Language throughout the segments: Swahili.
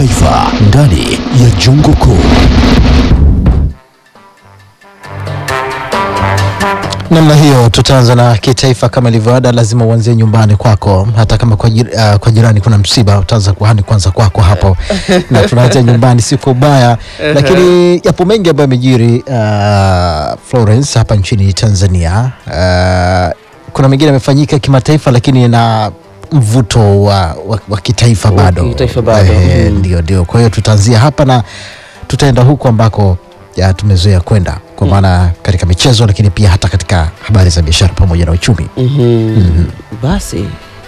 Taifa ndani ya Jungu Kuu. Namna hiyo tutaanza na kitaifa kama ilivyoada, lazima uanzie nyumbani kwako, hata kama kwa, jir, uh, kwa jirani kuna msiba, utaanza kuhani kwanza kwako hapo na tunaanzia nyumbani, si kwa ubaya, lakini yapo mengi ambayo yamejiri uh, Florence hapa nchini Tanzania. Uh, kuna mengine yamefanyika kimataifa, lakini na mvuto wa, wa, wa kitaifa Wa bado, kitaifa bado, Eh, mm. ndio ndio. Kwa hiyo tutaanzia hapa na tutaenda huko ambako ya tumezoea kwenda kwa maana katika michezo, lakini pia hata katika habari za biashara pamoja na uchumi. Mhm. Basi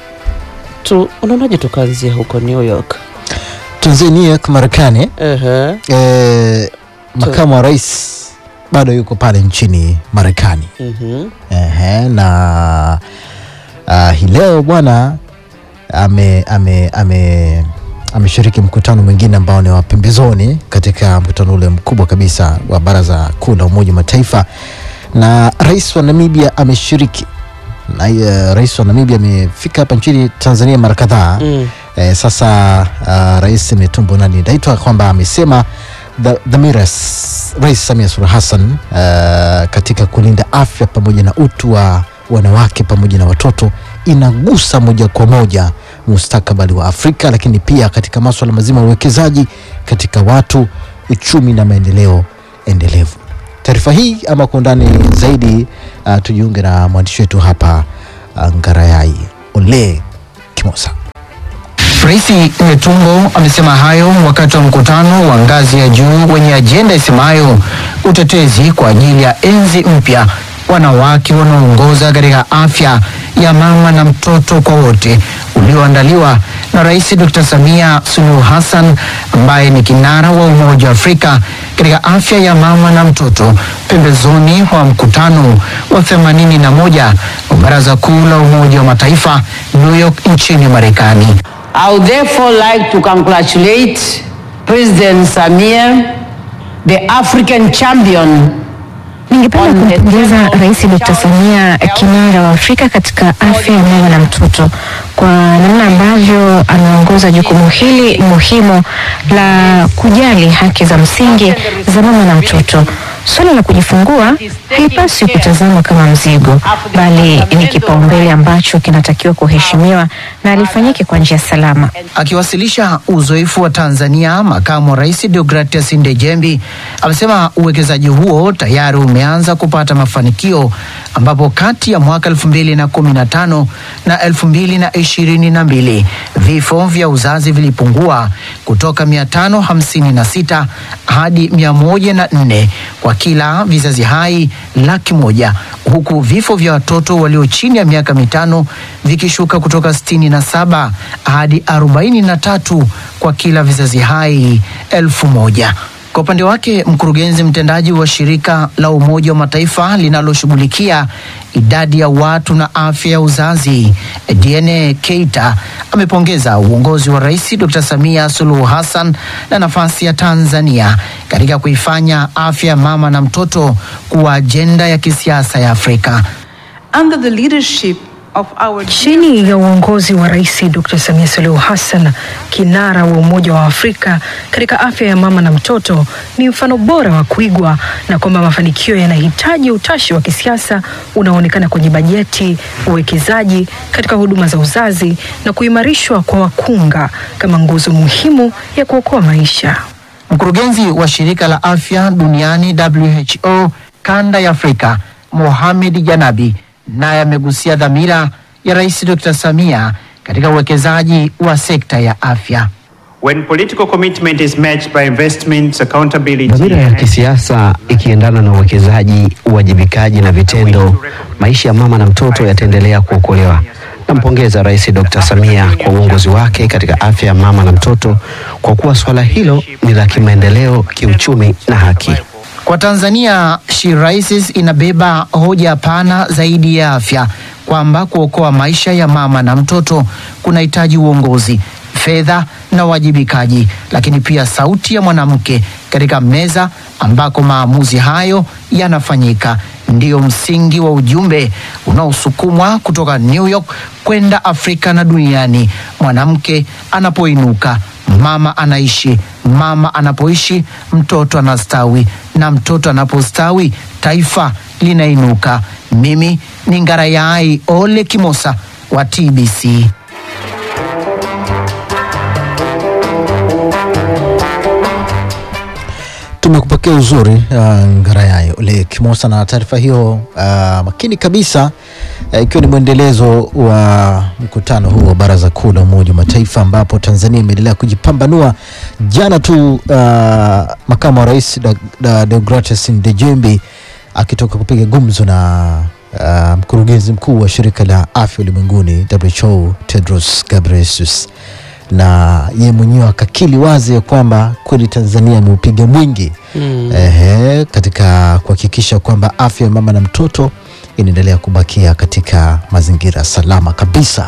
tu unaonaje tukaanzia huko New York? Tuanzie New York, Marekani. Ehe. E, makamu wa rais bado yuko pale nchini Marekani. Mhm. Ehe, na uh, hii leo bwana ame, ame, ame, ameshiriki mkutano mwingine ambao ni wa pembezoni katika mkutano ule mkubwa kabisa wa Baraza Kuu la Umoja wa Mataifa, na rais wa Namibia ameshiriki na uh, rais wa Namibia amefika hapa nchini Tanzania mara kadhaa Mm. Eh, sasa uh, rais Netumbo Nandi Ndaitwah kwamba amesema dha- dhamira ya s- Rais Samia Suluhu Hassan uh, katika kulinda afya pamoja na utu wa wanawake pamoja na watoto inagusa moja kwa moja mustakabali wa Afrika, lakini pia katika masuala mazima ya uwekezaji katika watu, uchumi na maendeleo endelevu. Taarifa hii ama kwa undani zaidi, uh, tujiunge na mwandishi wetu hapa uh, Ngarayai Ole Kimosa. Rais Netumbo amesema hayo wakati wa mkutano wa ngazi ya juu wenye ajenda isemayo utetezi kwa ajili ya enzi mpya, wanawake wanaoongoza katika afya ya mama na mtoto kwa wote, ulioandaliwa na Rais Dr. Samia Suluhu Hassan ambaye ni kinara wa Umoja wa Afrika katika afya ya mama na mtoto, pembezoni mwa mkutano wa 81 wa Baraza Kuu la Umoja wa Mataifa New York nchini Marekani. I would therefore like to congratulate President Samir, the African champion Ningependa On the kumpongeza table, Rais Dr. Samia, kinara wa Afrika katika afya ya mama na mtoto, kwa namna ambavyo ameongoza jukumu hili muhimu la kujali haki za msingi za mama na mtoto. Suala la kujifungua halipaswi kutazamwa kama mzigo, bali ni kipaumbele ambacho kinatakiwa kuheshimiwa na lifanyike kwa njia salama. Akiwasilisha uzoefu wa Tanzania, makamu wa rais Deogratias Ndejembi amesema uwekezaji huo tayari umeanza kupata mafanikio, ambapo kati ya mwaka 2015 na 2022 vifo vya uzazi vilipungua kutoka 556 hadi 104 kwa kila vizazi hai laki moja huku vifo vya watoto walio chini ya miaka mitano vikishuka kutoka 67 hadi 43 kwa kila vizazi hai elfu moja. Kwa upande wake mkurugenzi mtendaji wa shirika la Umoja wa Mataifa linaloshughulikia idadi ya watu na afya ya uzazi DNA Keita amepongeza uongozi wa Rais Dr. Samia Suluhu Hassan na nafasi ya Tanzania katika kuifanya afya ya mama na mtoto kuwa ajenda ya kisiasa ya Afrika. under the leadership of our Chini ya uongozi wa Rais Dr. Samia Suluhu Hassan, kinara wa Umoja wa Afrika katika afya ya mama na mtoto, ni mfano bora wa kuigwa na kwamba mafanikio yanahitaji utashi wa kisiasa unaoonekana kwenye bajeti, uwekezaji katika huduma za uzazi na kuimarishwa kwa wakunga kama nguzo muhimu ya kuokoa maisha. Mkurugenzi wa shirika la afya duniani WHO kanda ya Afrika Mohamed Janabi naye amegusia dhamira ya Rais Dr. Samia katika uwekezaji wa sekta ya afya. When political commitment is matched by investments, accountability, Dhamira ya and kisiasa ikiendana na uwekezaji, uwajibikaji na vitendo, maisha ya mama na mtoto yataendelea kuokolewa. Nampongeza Rais Dr. Samia kwa uongozi wake katika afya ya mama na mtoto, kwa kuwa swala hilo ni la kimaendeleo, kiuchumi na haki. Kwa Tanzania, She Rises inabeba hoja pana zaidi ya afya, kwamba kuokoa maisha ya mama na mtoto kunahitaji uongozi, fedha na uwajibikaji, lakini pia sauti ya mwanamke katika meza ambako maamuzi hayo yanafanyika. Ndiyo msingi wa ujumbe unaosukumwa kutoka New York kwenda Afrika na duniani. Mwanamke anapoinuka, mama anaishi, mama anapoishi mtoto anastawi, na mtoto anapostawi taifa linainuka. Mimi ni Ngarayai Ole Kimosa wa TBC. Tumekupokea uzuri uh, Ngarayai Ole Kimosa na taarifa hiyo uh, makini kabisa uh, ikiwa ni mwendelezo wa mkutano huu wa Baraza Kuu la Umoja wa Mataifa ambapo Tanzania imeendelea kujipambanua. Jana tu uh, makamu wa rais Da- Da- Deogratias Ndejembi akitoka kupiga gumzo na uh, mkurugenzi mkuu wa shirika la afya ulimwenguni WHO Tedros Ghebreyesus na ye mwenyewe akakili wazi ya kwamba kweli Tanzania ameupiga mwingi Mm. ehe, katika kuhakikisha kwamba afya ya mama na mtoto inaendelea kubakia katika mazingira salama kabisa.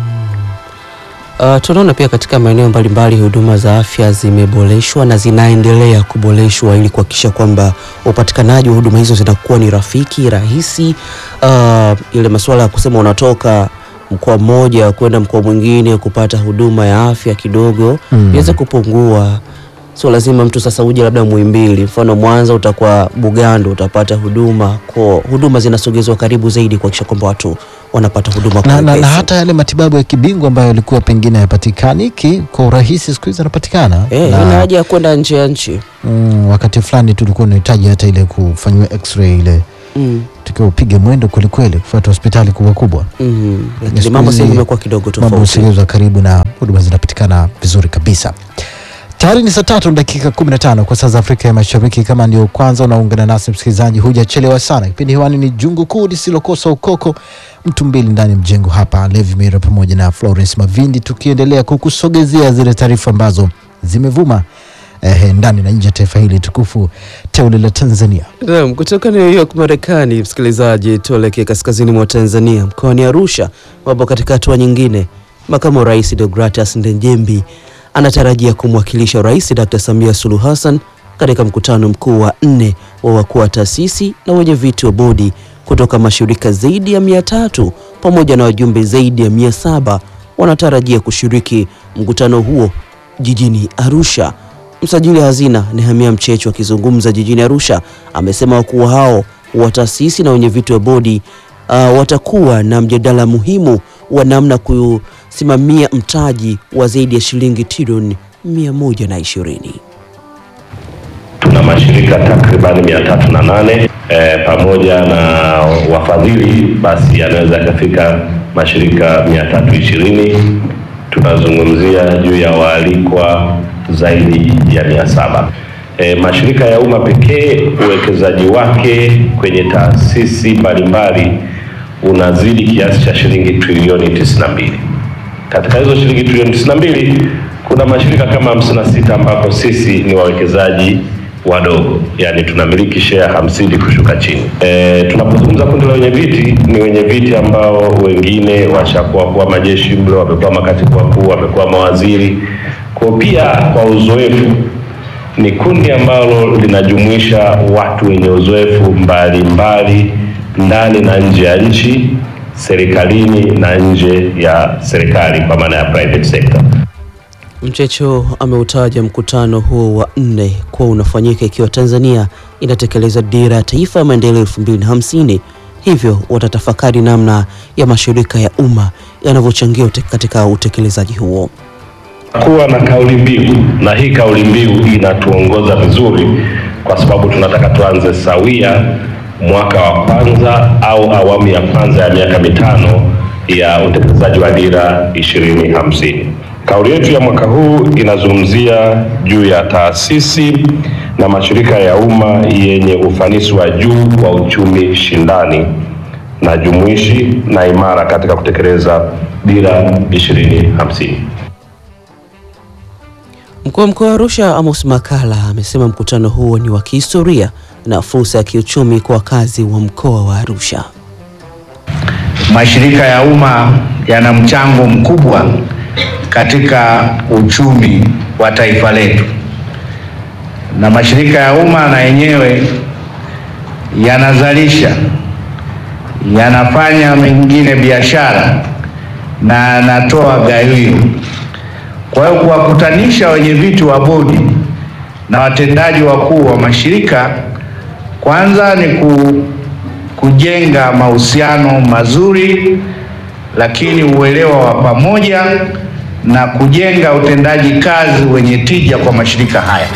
Uh, tunaona pia katika maeneo mbalimbali huduma za afya zimeboreshwa na zinaendelea kuboreshwa ili kuhakikisha kwamba upatikanaji wa huduma hizo zinakuwa ni rafiki, rahisi. Uh, ile masuala ya kusema unatoka mkoa mmoja kwenda mkoa mwingine kupata huduma ya afya kidogo Mm. iweze kupungua. Sio lazima mtu sasa uje labda Muhimbili, mfano Mwanza utakuwa Bugando utapata huduma kwa huduma zinasogezwa karibu zaidi kuhakikisha kwamba watu wanapata huduma kwa Na, na, na wepesi. hata yale matibabu ya kibingwa ambayo yalikuwa pengine hayapatikaniki kwa urahisi siku hizi yanapatikana. Eh, Na- ina haja ya kwenda nje ya nchi. Mm, wakati fulani tulikuwa unahitaji hata ile kufanyiwa x-ray ile Mm. tukiwa upige mwendo kwelikweli kufuata hospitali kubwa kubwa. Mm. Lakini Siku mambo hizi sasa hivi imekuwa kidogo mambo tofauti. husogezwa karibu na huduma zinapatikana vizuri kabisa. Tayari ni saa tatu na dakika 15 kwa saa za Afrika ya Mashariki. Kama ndio kwanza unaungana nasi msikilizaji, hujachelewa sana. Kipindi hewani ni jungu kuu lisilokosa ukoko, mtu mbili ndani ya mjengo hapa, Levi Mira pamoja na Florence Mavindi, tukiendelea kukusogezea zile taarifa ambazo zimevuma eh, ndani na nje ya taifa hili tukufu teule la Tanzania. Naam, kutoka New York Marekani, msikilizaji, tuelekee kaskazini mwa Tanzania, mkoani Arusha, ambapo katika hatua nyingine, makamu wa rais Deogratias Ndejembi anatarajia kumwakilisha Rais Dr. Samia Suluhu Hassan katika mkutano mkuu wa nne wa wakuu wa taasisi na wenye viti wa bodi kutoka mashirika zaidi ya mia tatu pamoja na wajumbe zaidi ya mia saba wanatarajia kushiriki mkutano huo jijini Arusha. Msajili hazina Nehemia Mchecho akizungumza jijini Arusha amesema wakuu hao wa taasisi na wenye viti wa bodi uh, watakuwa na mjadala muhimu wa namna kusimamia mtaji wa zaidi ya shilingi trilioni mia moja na ishirini. tuna mashirika takribani mia tatu na nane e, pamoja na wafadhili basi yanaweza yakafika mashirika mia tatu ishirini tunazungumzia juu ya waalikwa zaidi ya mia saba e, mashirika ya umma pekee uwekezaji wake kwenye taasisi mbalimbali unazidi kiasi cha shilingi trilioni 92 katika hizo shilingi trilioni 92 kuna mashirika kama 56 ambapo sisi ni wawekezaji wadogo, yani tunamiliki share hamsini kushuka chini. E, tunapozungumza kundi la wenye viti, ni wenye viti ambao wengine washakuwa kuwa majeshi mle, wamekuwa makatibu wakuu, wamekuwa mawaziri. Kwa pia kwa uzoefu ni kundi ambalo linajumuisha watu wenye uzoefu mbalimbali ndani na nje ya nchi, serikalini na nje ya serikali kwa maana ya private sector. Mchecho ameutaja mkutano huo wa nne kuwa unafanyika ikiwa Tanzania inatekeleza dira ya taifa ya maendeleo elfu mbili na hamsini. Hivyo watatafakari namna ya mashirika ya umma yanavyochangia ute- katika utekelezaji huo. kuwa na kauli mbiu na hii kauli mbiu inatuongoza vizuri kwa sababu tunataka tuanze sawia mwaka wa kwanza au awamu ya kwanza ya miaka mitano ya utekelezaji wa dira ishirini hamsini. Kauli yetu ya mwaka huu inazungumzia juu ya taasisi na mashirika ya umma yenye ufanisi wa juu wa uchumi shindani na jumuishi na imara katika kutekeleza dira ishirini hamsini. Mkuu wa mkoa wa Arusha Amos Makala amesema mkutano huo ni wa kihistoria na fursa ya kiuchumi kwa wakazi wa mkoa wa Arusha. Mashirika ya umma yana mchango mkubwa katika uchumi wa taifa letu, na mashirika ya umma na yenyewe yanazalisha, yanafanya mengine biashara na yanatoa gawio. Kwa hiyo kuwakutanisha wenye viti wa bodi na watendaji wakuu wa mashirika kwanza ni ku, kujenga mahusiano mazuri, lakini uelewa wa pamoja na kujenga utendaji kazi wenye tija kwa mashirika haya.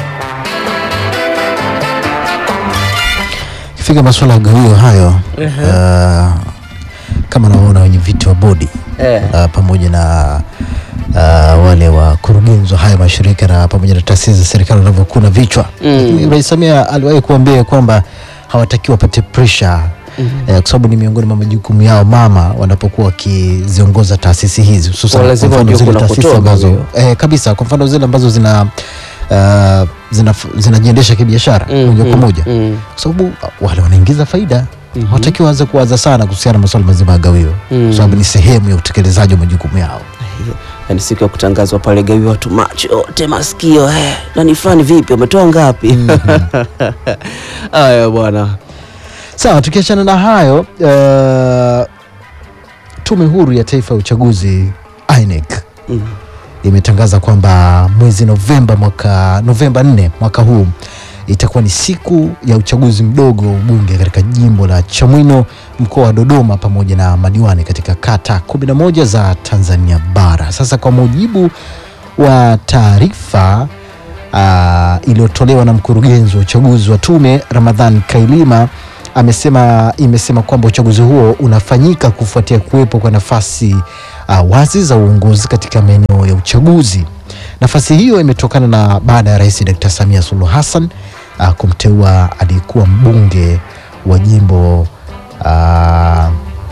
Ikifika masuala ya gawio hayo uh, kama naona wenye viti wa bodi Eh. uh, pamoja na uh, wale wakurugenzi wa haya mashirika na pamoja na taasisi za serikali wanavyokuwa na vichwa Mm. Rais Samia aliwahi kuambia kwamba hawatakiwi wapate pressure eh, kwa sababu ni miongoni mwa majukumu yao mama wanapokuwa wakiziongoza taasisi hizi hususan Kwa lazima kwa mfano wajue zile kuna taasisi kutoka ambazo huyo. eh, kabisa kwa mfano zile ambazo zina uh, zina zinajiendesha kibiashara Mm, moja kwa mm, moja mm. kwa sababu wale wanaingiza faida hawatakiwi waanze kuwaza sana kuhusiana na masuala mazima ya gawio Mm. kwa sababu ni sehemu ya utekelezaji wa majukumu yao yani siku ya kutangazwa pale gawi watu macho yote masikio eh, nani fulani vipi umetoa ngapi haya bwana sawa tukiachana na hayo uh, tume huru ya taifa ya uchaguzi INEC Mm. imetangaza kwamba mwezi Novemba mwaka Novemba 4 mwaka huu itakuwa ni siku ya uchaguzi mdogo wa ubunge katika jimbo la Chamwino mkoa wa Dodoma pamoja na madiwani katika kata 11 za Tanzania bara. Sasa kwa mujibu wa taarifa uh, iliyotolewa na mkurugenzi wa uchaguzi wa tume Ramadhan Kailima amesema imesema kwamba uchaguzi huo unafanyika kufuatia kuwepo kwa nafasi uh, wazi za uongozi katika maeneo ya uchaguzi. Nafasi hiyo imetokana na baada ya Rais Dr. Samia Suluhu Hassan uh, kumteua aliyekuwa mbunge wa jimbo uh,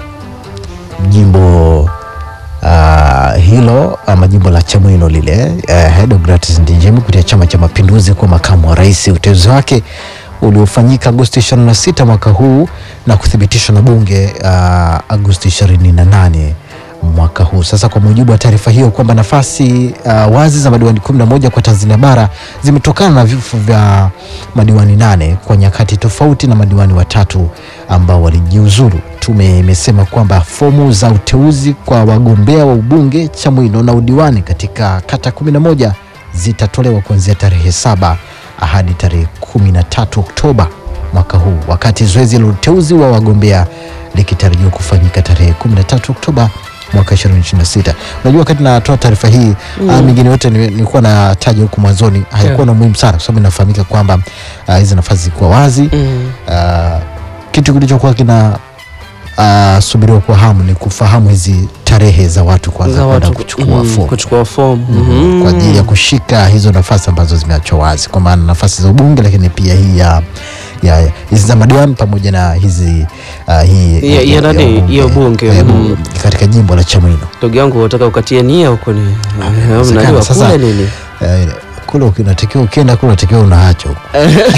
jimbo uh, hilo ama jimbo la Chamwino lile uh, Deogratias Ndejembi kupitia Chama cha Mapinduzi kuwa makamu wa rais. Uteuzi wake uliofanyika Agosti 26 mwaka huu na kuthibitishwa na bunge uh, Agosti 28 mwaka huu. Sasa kwa mujibu wa taarifa hiyo kwamba nafasi uh, wazi za madiwani 11 kwa Tanzania bara zimetokana na vifo vya madiwani nane kwa nyakati tofauti na madiwani watatu ambao walijiuzuru. Tume imesema kwamba fomu za uteuzi kwa wagombea wa ubunge Chamwino na udiwani katika kata 11 zitatolewa kuanzia tarehe saba hadi tarehe 13 Oktoba mwaka huu, wakati zoezi la uteuzi wa wagombea likitarajiwa kufanyika tarehe 13 Oktoba mwaka 2026. Unajua, wakati natoa taarifa hii Mm. mm. mingine yote ni- nilikuwa nataja huku mwanzoni haikuwa Yeah. na umuhimu sana, kwa sababu inafahamika kwamba ah, hizi nafasi zilikuwa wazi Mm. Ah, kitu kilichokuwa kina uh, subiriwa kwa hamu ni kufahamu hizi tarehe za watu kwanza Za kwenda watu kuchukua mm, fomu kuchukua fomu Mhm, kwa ajili ya kushika hizo nafasi ambazo zimeachwa wazi, kwa maana nafasi za ubunge, lakini pia hii ya ya ya- hizi za madiwani pamoja na hizi uh, hii Ya- ya nani? Ya ubunge, eh, mm. katika jimbo la Chamwino. ndugu yangu unataka ukatie nia huko ni inawezekana. mnajua Sasa- kule nini Eh, kule unatakiwa ukienda kule unatakiwa unaacha huko.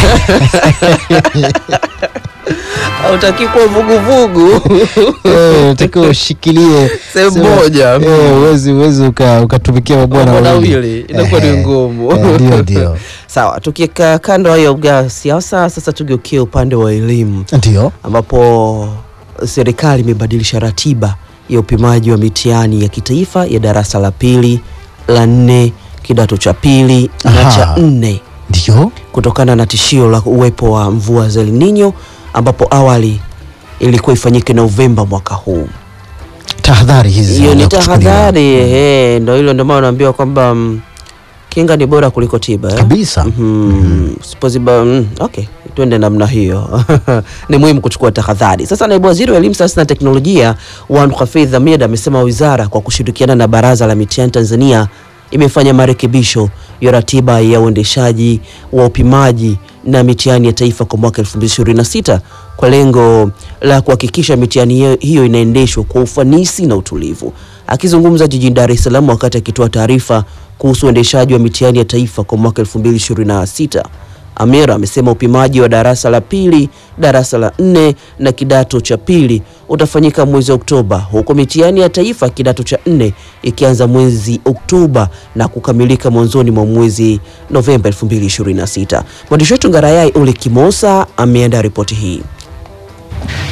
hautaki kuwa vuguvugu Eh, unatakiwa ushikilie Sehemu sema- moja. eh, uwezi uwezi uka- ukatumikia mabwana Bwana wawili wawili inakuwa ni Eh, ngumu eh, ndio ndio sawa tukieka kando hayo ya siasa sasa tugeukie upande wa elimu ndio ambapo serikali imebadilisha ratiba ya upimaji wa mitihani ya kitaifa ya darasa la pili la nne kidato cha pili na Aha. cha nne ndio kutokana na tishio la uwepo wa mvua za El Nino ambapo awali ilikuwa ifanyike Novemba mwaka huu. tahadhari hizi Hiyo ni zinaenda kuchukuliwa. tahadhari eh, ndo hilo ndio maana naambiwa kwamba mm, kinga ni bora kuliko tiba eh? kabisa Mhm. Sipoziba, mm, okay, tuende namna hiyo. ni muhimu kuchukua tahadhari. Sasa naibu waziri wa elimu, sayansi na teknolojia Wan Hafidh Hamid amesema wizara kwa kushirikiana na baraza la mitihani Tanzania imefanya marekebisho ya ratiba ya uendeshaji wa upimaji na mitihani ya taifa kwa mwaka 2026 kwa lengo la kuhakikisha mitihani hiyo- hiyo inaendeshwa kwa ufanisi na utulivu. Akizungumza jijini Dar es Salaam wakati akitoa taarifa kuhusu uendeshaji wa mitihani ya taifa kwa mwaka 2026, Amira amesema upimaji wa darasa la pili, darasa la nne na kidato cha pili utafanyika mwezi Oktoba, huku mitihani ya taifa kidato cha nne ikianza mwezi Oktoba na kukamilika mwanzoni mwa mwezi Novemba 2026. Mwandishi wetu Ngarayai Ule Kimosa ameandaa ripoti hii.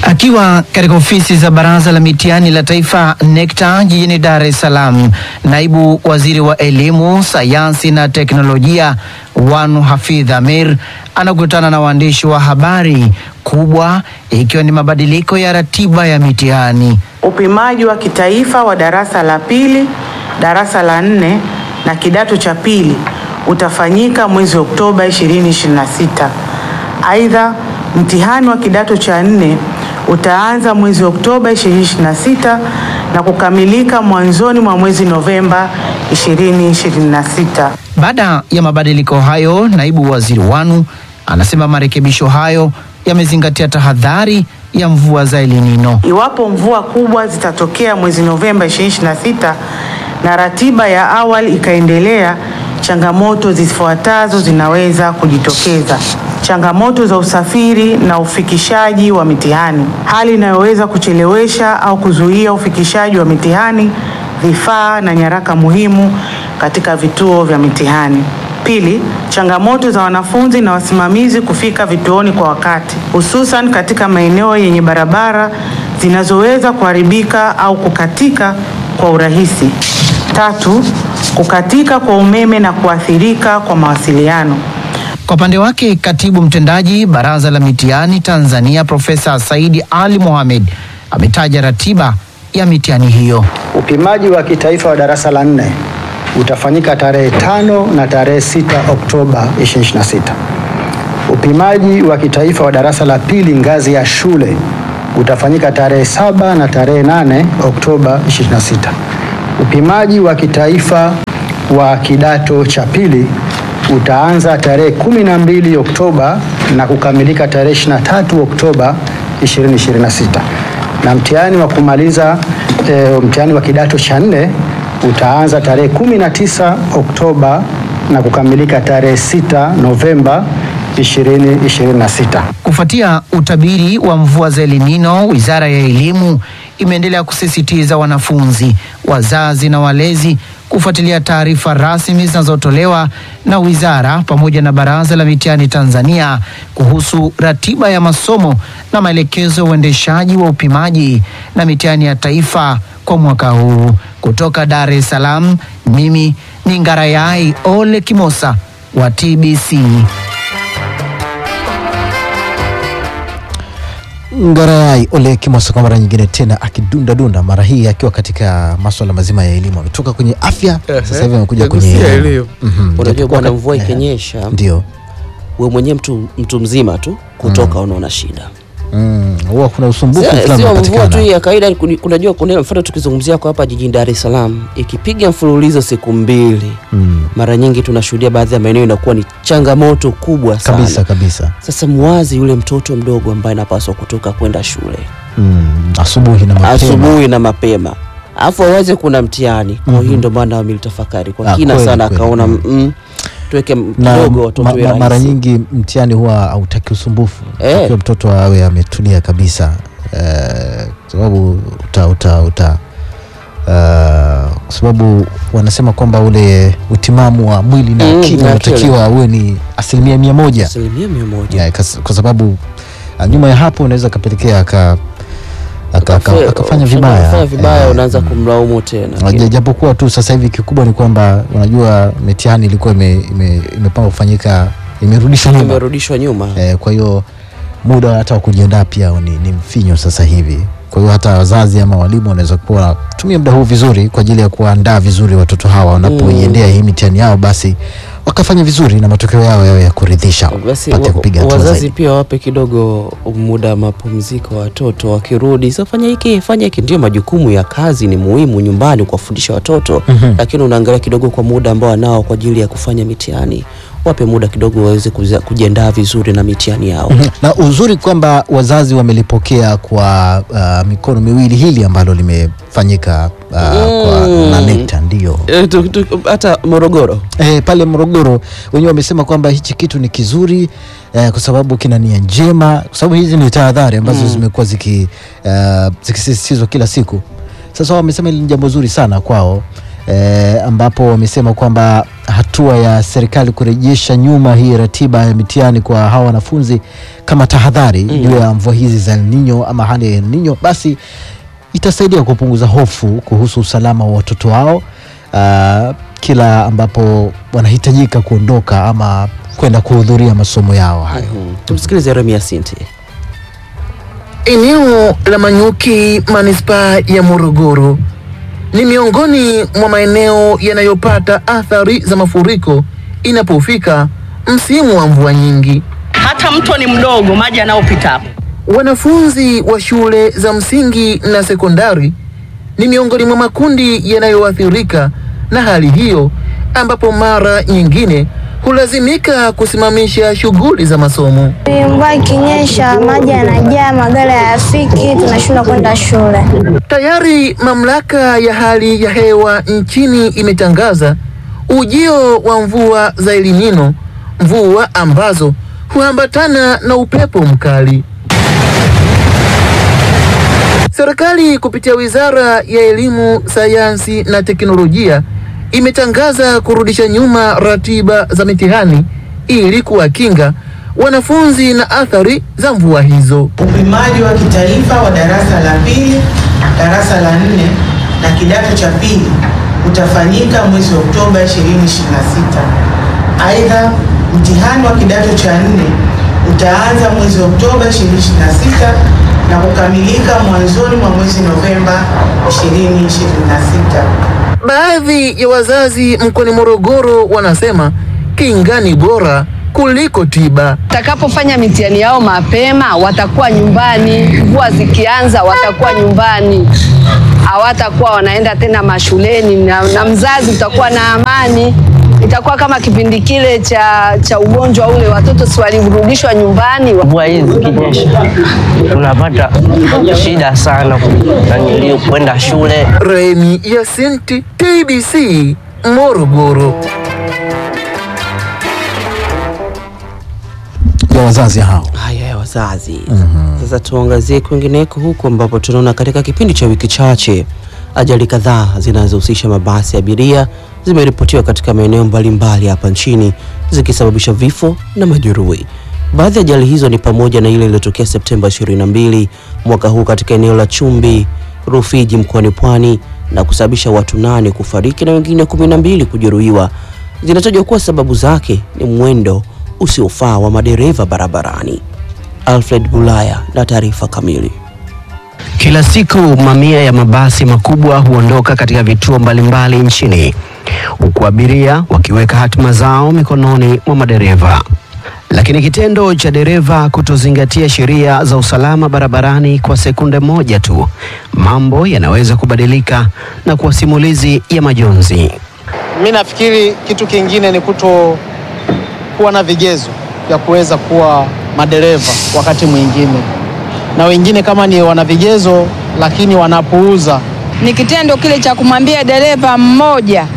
Akiwa katika ofisi za Baraza la Mitihani la Taifa NECTA jijini Dar es Salaam, naibu waziri wa elimu, sayansi na teknolojia Wanu Hafidh Amir anakutana na waandishi wa habari, kubwa ikiwa ni mabadiliko ya ratiba ya mitihani. Upimaji wa kitaifa wa darasa la pili, darasa la nne na kidato cha pili utafanyika mwezi Oktoba 2026. Aidha, mtihani wa kidato cha nne utaanza mwezi Oktoba 2026 na kukamilika mwanzoni mwa mwezi Novemba 2026. Baada ya mabadiliko hayo, naibu waziri Wanu anasema marekebisho hayo yamezingatia tahadhari ya mvua za El Nino. Iwapo mvua kubwa zitatokea mwezi Novemba 2026 na ratiba ya awali ikaendelea, changamoto zifuatazo zinaweza kujitokeza: changamoto za usafiri na ufikishaji wa mitihani, hali inayoweza kuchelewesha au kuzuia ufikishaji wa mitihani, vifaa na nyaraka muhimu katika vituo vya mitihani. Pili, changamoto za wanafunzi na wasimamizi kufika vituoni kwa wakati, hususan katika maeneo yenye barabara zinazoweza kuharibika au kukatika kwa urahisi. Tatu, kukatika kwa umeme na kuathirika kwa mawasiliano. Kwa upande wake, katibu mtendaji Baraza la Mitihani Tanzania Profesa Saidi Ali Mohamed ametaja ratiba ya mitihani hiyo. Upimaji wa kitaifa wa darasa la nne utafanyika tarehe tano na tarehe sita Oktoba 2026. Upimaji wa kitaifa wa darasa la pili ngazi ya shule utafanyika tarehe saba na tarehe nane Oktoba 2026. Upimaji wa kitaifa wa kidato cha pili utaanza tarehe kumi na mbili Oktoba na kukamilika tarehe 23 Oktoba 2026. Na mtihani wa kumaliza e, mtihani wa kidato cha nne utaanza tarehe 19 Oktoba na kukamilika tarehe 6 Novemba 2026. Kufuatia utabiri wa mvua za El Nino, Wizara ya Elimu imeendelea kusisitiza wanafunzi, wazazi na walezi kufuatilia taarifa rasmi zinazotolewa na wizara pamoja na Baraza la Mitihani Tanzania kuhusu ratiba ya masomo na maelekezo ya uendeshaji wa upimaji na mitihani ya taifa kwa mwaka huu. Kutoka Dar es Salaam, mimi ni Ngarayai Ole Kimosa wa TBC. Ngarai Ole Kimosa kwa mara nyingine tena akidunda dunda, mara hii akiwa katika masuala mazima ya elimu. Ametoka kwenye afya, sasa hivi amekuja kwenye Kagusia elimu. elimu. Mhm. Unajua Japokuwa bwana, ka- mvua eh, ikinyesha ndio we mwenyewe mtu, mtu mzima tu kutoka unaona shida Mm, huwa kuna usumbufu Sio- fulani sio mvua tu unapatikana. ya kawaida. kuni- Kunajua kuna mfano tukizungumzia kwa hapa jijini Dar es Salaam, ikipiga mfululizo siku mbili Mm, mara nyingi tunashuhudia baadhi ya maeneo inakuwa ni changamoto kubwa sana. kabisa kabisa. Sasa mwazi yule mtoto mdogo ambaye anapaswa kutoka kwenda shule Mm, asubuhi na mapema. asubuhi na mapema alafu aweze kuna mtihani kwa Mhm. hiyo ndio maana wamelitafakari kwa Ah, kina kweli, sana kweli. akaona Mm. mm, tuweke na kidogo watoto ma, iwe ma, mara rahisi. nyingi mtihani huwa hautaki usumbufu Eh. Takiwa mtoto awe ametulia kabisa eh, kwa sababu uta, uta, uta uh, kwa sababu wanasema kwamba ule utimamu wa mwili na Mm, akili na unatakiwa uwe ni asilimia mia moja asilimia mia moja yeah, kas- kwa sababu uh, nyuma ya hapo unaweza akapelekea aka, aka, aka, Ukafe- akafanya ukisema vibaya ukafanya vibaya Eh, unaanza kumlaumu tena Unajua, japokuwa tu sasa hivi kikubwa ni kwamba unajua mitihani ilikuwa ime- ime- imepangwa kufanyika imerudishwa nyuma imerudishwa nyuma eh, kwa hiyo muda hata wa kujiandaa pia ni, ni mfinyo sasa hivi kwa hiyo hata wazazi ama walimu wanaweza kuwa wanatumia muda huu vizuri kwa ajili ya kuandaa vizuri watoto hawa wanapoiendea hii mitihani yao basi wakafanya vizuri na matokeo yao yawe ya kuridhisha basi pate wa- kupiga hatua wazazi zaidi pia wape kidogo muda wa mapumziko watoto wakirudi sasa fanya hiki fanya hiki ndio majukumu ya kazi ni muhimu nyumbani kuwafundisha watoto Mhm. lakini unaangalia kidogo kwa muda ambao wanao kwa ajili ya kufanya mitihani wape muda kidogo waweze kuza- kujiandaa vizuri na mitihani yao Mhm. na uzuri kwamba wazazi wamelipokea kwa uh, mikono miwili hili ambalo limefanyika uh, kwa Mm. na NECTA ndio Eh, tu- tu- hata Morogoro E, pale Morogoro wenyewe wamesema kwamba hichi kitu ni kizuri eh, kwa sababu kina nia njema, kwa sababu hizi ni tahadhari ambazo Mm. zimekuwa ziki, uh, zikisisitizwa kila siku. Sasa wao wamesema hili ni jambo zuri sana kwao e, ambapo wamesema kwamba hatua ya serikali kurejesha nyuma hii ratiba ya mitihani kwa hawa wanafunzi kama tahadhari juu ya mvua hizi za El Nino ama hali ya El Nino, basi itasaidia kupunguza hofu kuhusu usalama wa watoto wao uh, kila ambapo wanahitajika kuondoka ama kwenda kuhudhuria masomo yao hayo. Tumsikilize Remia Sinti. Eneo la Manyuki manispaa ya Morogoro ni miongoni mwa maeneo yanayopata athari za mafuriko inapofika msimu wa mvua nyingi. hata mto ni mdogo, maji yanayopita hapo. Wanafunzi wa shule za msingi na sekondari ni miongoni mwa makundi yanayoathirika na hali hiyo, ambapo mara nyingine hulazimika kusimamisha shughuli za masomo. Mvua ikinyesha maji yanajaa, magari hayafiki, tunashindwa kwenda shule. Tayari mamlaka ya hali ya hewa nchini imetangaza ujio wa mvua za El Nino, mvua ambazo huambatana na upepo mkali. Serikali kupitia Wizara ya Elimu, Sayansi na Teknolojia imetangaza kurudisha nyuma ratiba za mitihani ili kuwakinga wanafunzi na athari za mvua hizo. Upimaji wa kitaifa wa darasa la pili, darasa la nne na kidato cha pili utafanyika mwezi Oktoba 2026. Aidha, mtihani wa kidato cha nne utaanza mwezi Oktoba 2026 na kukamilika mwanzoni mwa mwezi Novemba 2026. Baadhi ya wazazi mkoani Morogoro wanasema kinga ni bora kuliko tiba. Watakapofanya mitihani yao mapema watakuwa nyumbani, mvua zikianza watakuwa nyumbani, hawatakuwa wanaenda tena mashuleni na, na mzazi utakuwa na amani. Itakuwa kama kipindi kile cha, cha ugonjwa ule, watoto si walirudishwa nyumbani. Mvua hizi zikinyesha tunapata shida sana nanilio kwenda shule. Remi Yasinti, TBC Morogoro. ya wazazi hao. Haya ya wazazi. Sasa tuangazie kwingineko huku ambapo tunaona katika kipindi cha wiki chache ajali kadhaa zinazohusisha mabasi ya abiria zimeripotiwa katika maeneo mbalimbali hapa nchini zikisababisha vifo na majeruhi. Baadhi ya ajali hizo ni pamoja na ile iliyotokea Septemba 22 mwaka huu katika eneo la Chumbi Rufiji mkoani Pwani na kusababisha watu nane kufariki na wengine kumi na mbili kujeruhiwa. Zinatajwa kuwa sababu zake ni mwendo usiofaa wa madereva barabarani. Alfred Bulaya na taarifa kamili. Kila siku mamia ya mabasi makubwa huondoka katika vituo mbalimbali nchini huku abiria wakiweka hatima zao mikononi mwa madereva. Lakini kitendo cha dereva kutozingatia sheria za usalama barabarani kwa sekunde moja tu, mambo yanaweza kubadilika na kuwa simulizi ya majonzi. Mi nafikiri kitu kingine ni kuto kuwa na vigezo vya kuweza kuwa madereva wakati mwingine, na wengine kama ni wana vigezo lakini wanapuuza. ni kitendo kile cha kumwambia dereva mmoja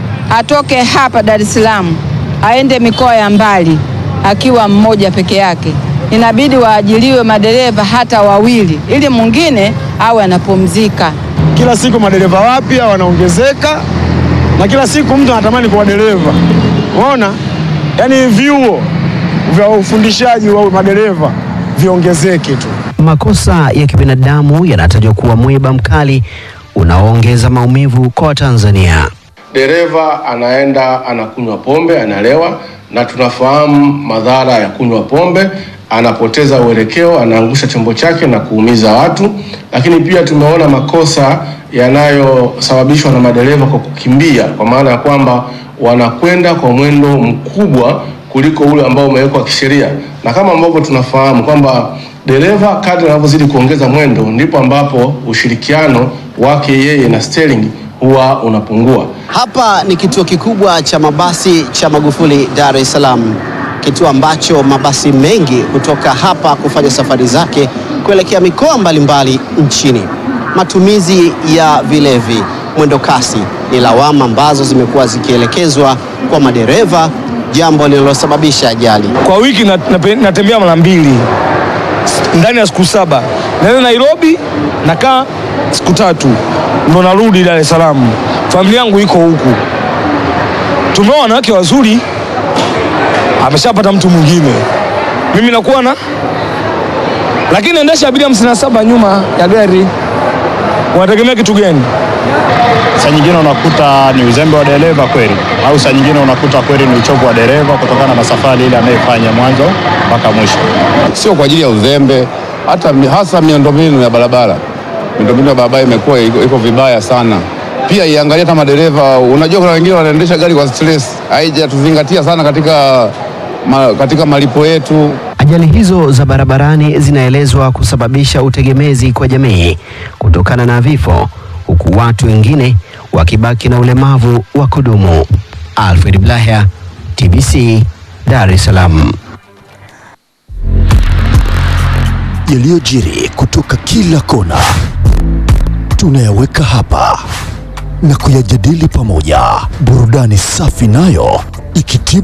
atoke hapa Dar es Salaam aende mikoa ya mbali akiwa mmoja peke yake. Inabidi waajiliwe madereva hata wawili ili mwingine awe anapumzika. Kila siku madereva wapya wanaongezeka na kila siku mtu anatamani kuwa dereva. Unaona, yaani vyuo vya ufundishaji wa madereva viongezeke tu. Makosa ya kibinadamu yanatajwa kuwa mwiba mkali unaoongeza maumivu kwa Watanzania. dereva anaenda anakunywa pombe, analewa, na tunafahamu madhara ya kunywa pombe. Anapoteza uelekeo, anaangusha chombo chake na kuumiza watu. Lakini pia tumeona makosa yanayosababishwa na madereva kwa kukimbia, kwa maana ya kwamba wanakwenda kwa mwendo mkubwa kuliko ule ambao umewekwa kisheria, na kama ambavyo tunafahamu kwamba dereva kadri anavyozidi kuongeza mwendo ndipo ambapo ushirikiano wake yeye na steering huwa unapungua. Hapa ni kituo kikubwa cha mabasi cha Magufuli Dar es Salaam, kituo ambacho mabasi mengi kutoka hapa kufanya safari zake kuelekea mikoa mbalimbali nchini. Matumizi ya vilevi, mwendo kasi ni lawama ambazo zimekuwa zikielekezwa kwa madereva, jambo lililosababisha ajali. Kwa wiki na- nape- natembea mara mbili S- ndani ya siku saba. Naenda Nairobi nakaa siku tatu ndo narudi Dar es Salaam. familia yangu iko huku, tumeoa wanawake wazuri, ameshapata mtu mwingine, mimi nakuwa na lakini naendesha abiria hamsini na saba nyuma ya gari, unategemea kitu gani? Saa nyingine unakuta ni uzembe wa dereva kweli, au saa nyingine unakuta kweli ni uchovu wa dereva kutokana na safari ile anayefanya mwanzo mpaka mwisho. Sio kwa ajili ya uzembe, hata mi- hasa miundombinu ya barabara. Miundombinu ya barabara imekuwa iko, iko vibaya sana. Pia iangalie hata madereva. Unajua kuna wengine wanaendesha gari kwa stress, haijatuzingatia sana katika, ma, katika malipo yetu. Ajali hizo za barabarani zinaelezwa kusababisha utegemezi kwa jamii kutokana na vifo, huku watu wengine wakibaki na ulemavu wa kudumu. Alfred Blahya, TBC, Dar es Salaam. yaliyojiri kutoka kila kona tunayaweka hapa na kuyajadili pamoja, burudani safi nayo ikitibu